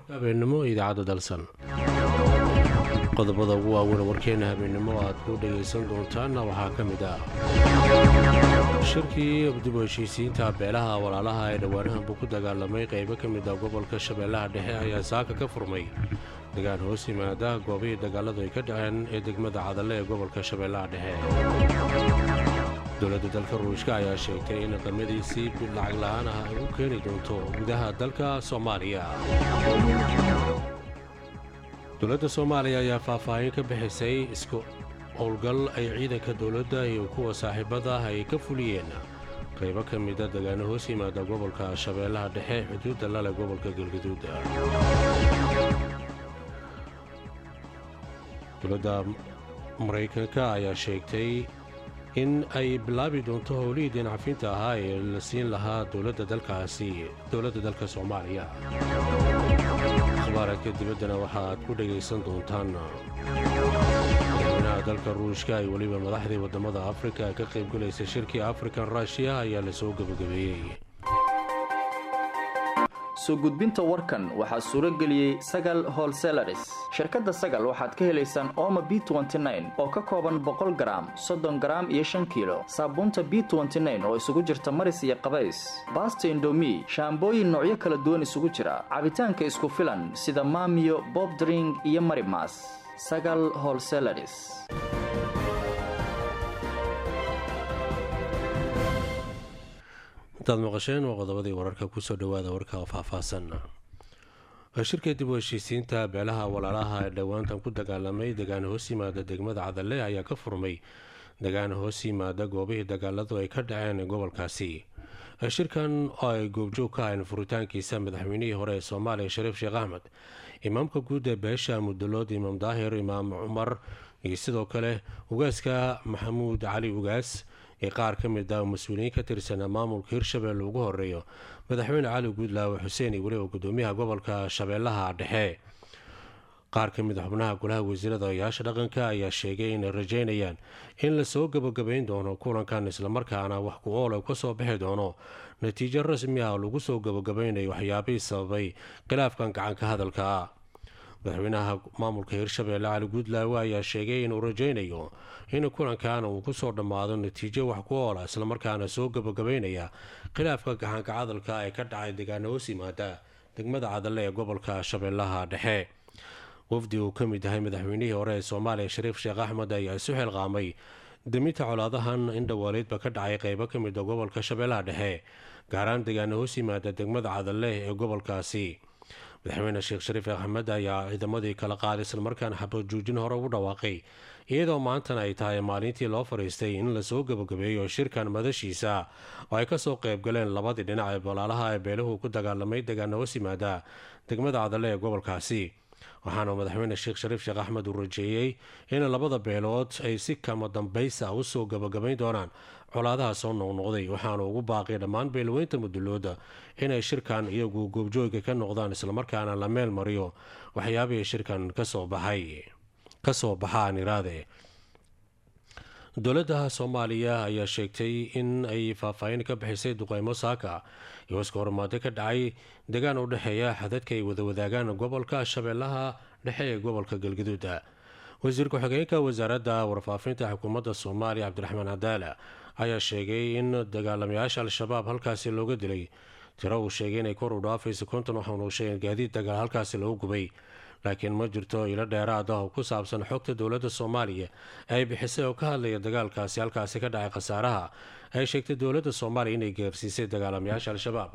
habeenimo idaacadda dalsan qodobada ugu waaweyn warkeena habeenimo aad ku dhegaysan doontaanna waxaa ka mid ah shirkii dib u heshiisiinta beelaha walaalaha ee dhowaanahanbu ku dagaalamay qaybo ka mid ah gobolka shabeellaha dhexe ayaa saaka ka furmay degaan hoos yimaada goobihii dagaaladu ay ka dhaceen ee degmada cadalle ee gobolka shabeellaha dhexe dowladda dalka ruushka ayaa sheegtay in qamadiisii lacag la'aan ah ay u keeni doonto gudaha dalka soomaaliya dowladda soomaaliya ayaa faahfaahin ka bixisay isku howlgal ay ciidanka dowladda iyo kuwa saaxiibada ah ay ka fuliyeen qaybo ka mida degaano hoos yimaada gobolka shabeellaha dhexe xuduudda lale gobolka galgaduud dowladda maraykanka ayaa sheegtay in ay bilaabi doonto howlihii deencafinta ahaa ee la siin lahaa dowladda dalkaasi dowladda dalka soomaaliya akhbaaradka dibaddana waxa aad ku dhegaysan doontaan madaxweynaha dalka ruushka ay weliba madaxdii waddamada afrika ka qaybgalaysa shirkii african rushiya ayaa la soo gebagabeeyey soo gudbinta warkan waxaa suuro geliyey sagal holselaris shirkadda sagal waxaad ka helaysaan ooma b oo ka kooban boqol garaam soddon garaam iyo shan kiilo saabuunta b oo isugu jirta maris iyo qabays baasta indomi shaambooyin noocyo kala duwan isugu jira cabitaanka isku filan sida maamiyo bobdring iyo marimas sagal holselaris intaad maqasheen waa qodobadii wararka kusoo dhowaada warka faahfaahsan shirka dib u heshiisiinta beelaha walaalaha ee dhowaantan ku dagaalamay degaan hoos yimaada degmada cadalle ayaa ka furmay degaan hoos yimaada goobihii dagaaladu ay ka dhaceen gobolkaasi shirkan oo ay goobjoog ka ahayn furitaankiisa madaxweynihii hore ee soomaaliya shariif sheekh axmed imaamka guud ee beesha mudalood imaam daahir imaam cumar iyo sidoo kale ugaaska maxamuud cali ugaas ee qaar ka mid ah mas-uuliyiin ka tirsanaa maamulka hirshabelle ugu horeeyo madaxweyne cali guudlaawe xuseen iyo weliba gudoomiyaha gobolka shabeellaha dhexe qaar ka mid a xubnaha golaha wasiirada odayaasha dhaqanka ayaa sheegay inay rajeynayaan in lasoo gabagabayn doono kulankan islamarkaana wax ku ool ka soo bixi doono natiijo rasmi ah oo lagu soo gabagabaynayo waxyaabihii sababay khilaafkan gacanka hadalka madaxweynaha maamulka hirshabeelle cali guudlaawe ayaa sheegay inuu rajaynayo in kulankan uu kusoo dhammaado natiijo wax ku oola islamarkaana soo gabagabaynaya khilaafka gacanka cadalka ee ka dhacay degaano hoos yimaada degmada cadalle ee gobolka shabeellaha dhexe wafdi uu ka mid yahay madaxweynihii hore ee soomaaliya shariif sheekh axmed ayaa isu xilqaamay deminta colaadahan in dhawaaleedba ka dhacay qaybo ka mid a gobolka shabeellaha dhexe gaaraan degaano hoos yimaada degmada cadalle ee gobolkaasi madaxweyne sheekh shariif axmed ayaa ciidamadii kala qaaday islamarkaana xabajoojin hore ugu dhawaaqay iyadoo maantana ay tahay maalintii loo fadhiistay in lasoo gabagabeeyo shirkan madashiisa oo ay kasoo qaybgaleen labadii dhinac ee walaalaha ee beeluhu ku dagaalamay degaano hoos yimaada degmada cadalle ee gobolkaasi waxaana madaxweyne sheekh shariif sheekh axmed uu rajeeyey in labada beelood ay si kama dambaysa usoo gabagabayn doonaan colaadaha soo noqnoqday waxaana ugu baaqay dhammaan beelweynta mudulooda inay shirkan iyagu goobjooga ka noqdaan islamarkaana la meel mariyo waxyaabihii shirkan kasoo baxay kasoo baxaan iraade dowladda soomaaliya ayaa sheegtay in ay faahfaahin ka bixisay duqeymo saaka iyo iska hormaado ka dhacay degaan u dhexeeya xadadka ay wada wadaagaan gobolka shabeellaha dhexe ee gobolka galgaduuda wasiir ku-xigeenka wasaaradda warfaafinta xukuumadda soomaaliya cabdiraxmaan cadaala ayaa sheegay in dagaalamayaasha al-shabaab halkaasi looga dilay tiro uu sheegay inay kor u dhaafayso konton waxaanu sheegeen gaadiid dagaal halkaasi lagu gubay laakiin ma jirto ilo dheeraad ah oo ku saabsan xogta dowladda soomaaliya ay bixisay oo ka hadlaya dagaalkaasi halkaasi ka dhacay khasaaraha ay sheegtay dowladda soomaaliya inay gaarsiisay dagaalamayaasha al-shabaab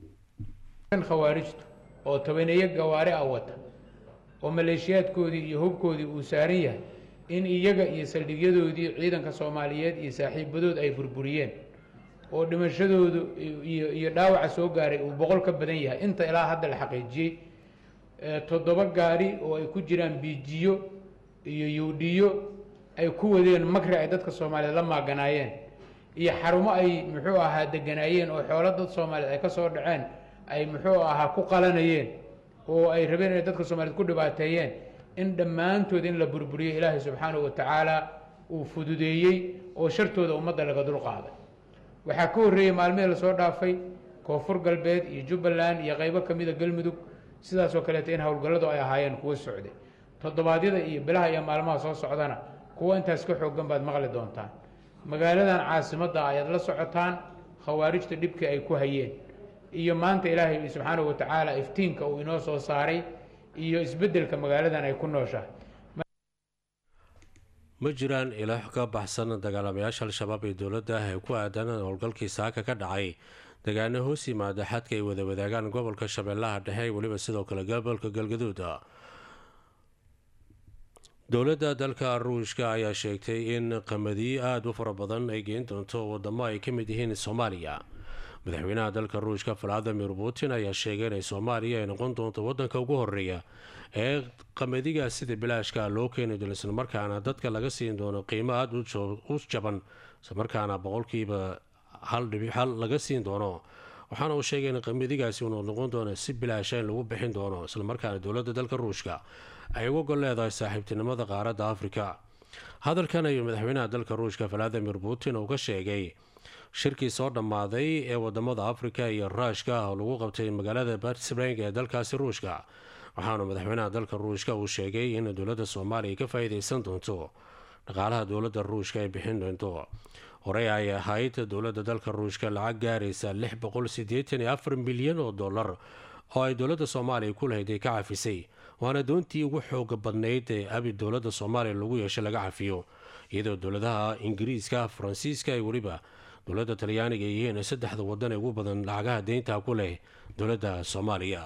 khawaarijtu oo tobaneeyo gawaari ah wata oo maleeshiyaadkoodii iyo hubkoodii uu saaran yahay in iyaga iyo saldhigyadoodii ciidanka soomaaliyeed iyo saaxiibadood ay burburiyeen oo dhimashadoodu iyo dhaawaca soo gaaray uu boqol ka badan yahay inta ilaa hadda la xaqiijiyey toddoba gaari oo ay ku jiraan biijiyo iyo yuudhiyo ay ku wadeen makri ay dadka soomaaliyeed la maaganaayeen iyo xarumo ay muxuu ahaa deganaayeen oo xoolo dad soomaaliyeed ay ka soo dhaceen ay muxuu ahaa ku qalanayeen oo ay rabeen inay dadka soomaaliyeed ku dhibaateeyeen in dhammaantood in la burburiyo ilaahay subxaanahu watacaala uu fududeeyey oo shartooda ummadda laga dulqaaday waxaa ka horreeyey maalmihii lasoo dhaafay koonfur galbeed iyo jubbaland iyo qaybo ka mida galmudug sidaasoo kaleeto in howlgalladu ay ahaayeen kuwo socday toddobaadyada iyo bilaha iyo maalmaha soo socdana kuwo intaas ka xooggan baad maqli doontaan magaaladan caasimadda ayaad la socotaan khawaarijta dhibkii ay ku hayeen iyo maanta ilaahay subxaanahu wa tacaala iftiinka uu inoo soo saaray iyo isbeddelka magaaladan ay ku nooshahay ma jiraan ilaa ka baxsan dagaalamayaasha al-shabaab ee dowladda ah ee ku aadan howlgalkii saaka ka dhacay degaano hoos yimaada xadka ay wada wadaagaan gobolka shabeellaha dhexe weliba sidoo kale gobolka galgaduuda dowladda dalka ruushka ayaa sheegtay in qamadiyo aada u fara badan ay geen doonto wadamo ay ka mid yihiin soomaaliya madaxweynaha dalka ruushka valadimir putin ayaa sheegay inay soomaaliya ay noqon doonto wadanka ugu horeeya ee qamadiga sida bilaashka loo keeni doono islamarkaana dadka laga siin doono qiimo aada u jaban islamarkaana boqolkiiba hal dhibic hal laga siin doono waxaana uu sheegay in qamadigaasi uu noqon doono si bilaasha in lagu bixin doono islamarkaana dowladda dalka ruushka ay uga gol leedahay saaxiibtinimada qaaradda afrika hadalkan ayuu madaxweynaha dalka ruushka valadimir putin uu ka sheegay shirkii soo dhammaaday ee wadamada afrika iyo ruushka ah oo lagu qabtay magaalada batsbreng ee dalkaasi ruushka waxaana madaxweynaha dalka ruushka uu sheegay in dowladda soomaaliya ka faa-iideysan doonto dhaqaalaha dowladda ruushka ay bixin doonto horey ay ahayd dowladda dalka ruushka lacag gaaraysa lix boqol sideetan iyo afar milyan oo dollar oo ay dowladda soomaaliya ku lahayd ay ka cafisay waana doontii ugu xooga badnayd ee abi dowladda soomaaliya lagu yeeshay laga cafiyo iyadoo dowladaha ingiriiska faransiiska ay weliba dowladda talyaaniga ay yihiin saddexda wadan ee ugu badan lacagaha deynta ku leh dowladda soomaaliya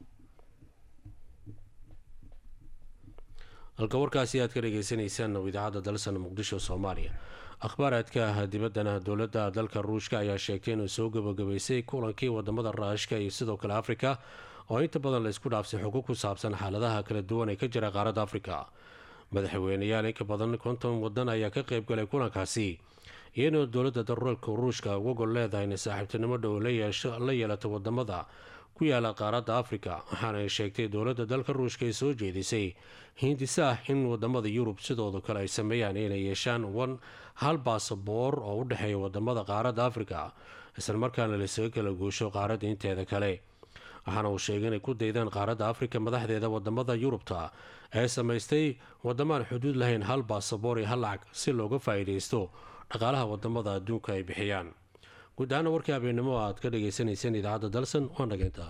halka warkaasi aad ka dhageysaneysaan oo idaacadda dalsan muqdisho soomaaliya akhbaaraadka dibaddana dowladda dalka ruushka ayaa sheegtay inuu soo gabagabaysay kulankii wadamada raashka iyo sidoo kale afrika oo inta badan la isku dhaafsay xuquuq ku saabsan xaaladaha kala duwan ee ka jira qaaradda afrika madaxweyneyaal inka badan konton wadan ayaa ka qeybgalay kulankaasi iyadoo dowladda daruurka ruushka uga gol leedahay inay saaxiibtinimo dhow la yeelato wadamada ku yaala qaaradda afrika waxaana ay sheegtay dowladda dalka ruushka ay soo jeedisay hindisa ah in wadamada yurub sidooda kale ay sameeyaan inay yeeshaan wan hal baasaboor oo u dhexeeya wadamada qaaradda afrika islamarkaana laisaga kala guusho qaaradda inteeda kale waxaana uu sheegay inay ku daydaan qaaradda afrika madaxdeeda wadamada yurubta ee samaystay wadamaan xuduud lahayn hal baasaboor iyo hal lacag si looga faa-iideysto dhaqaalaha wadamada adduunka ay bixiyaan guud ahaana warkii habeennimo aad ka dhagaysanayseen idaacadda dalsan waa nageyntaa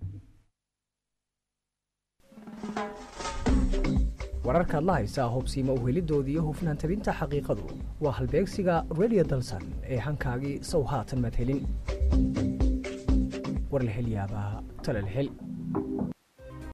wararkaad la haysaa hubsiima u helidoodii iyo hufnaan tabinta xaqiiqadu waa halbeegsiga redio dalsan ee hankaagii sow haatan madhelin war la hel yaabaa tala la hel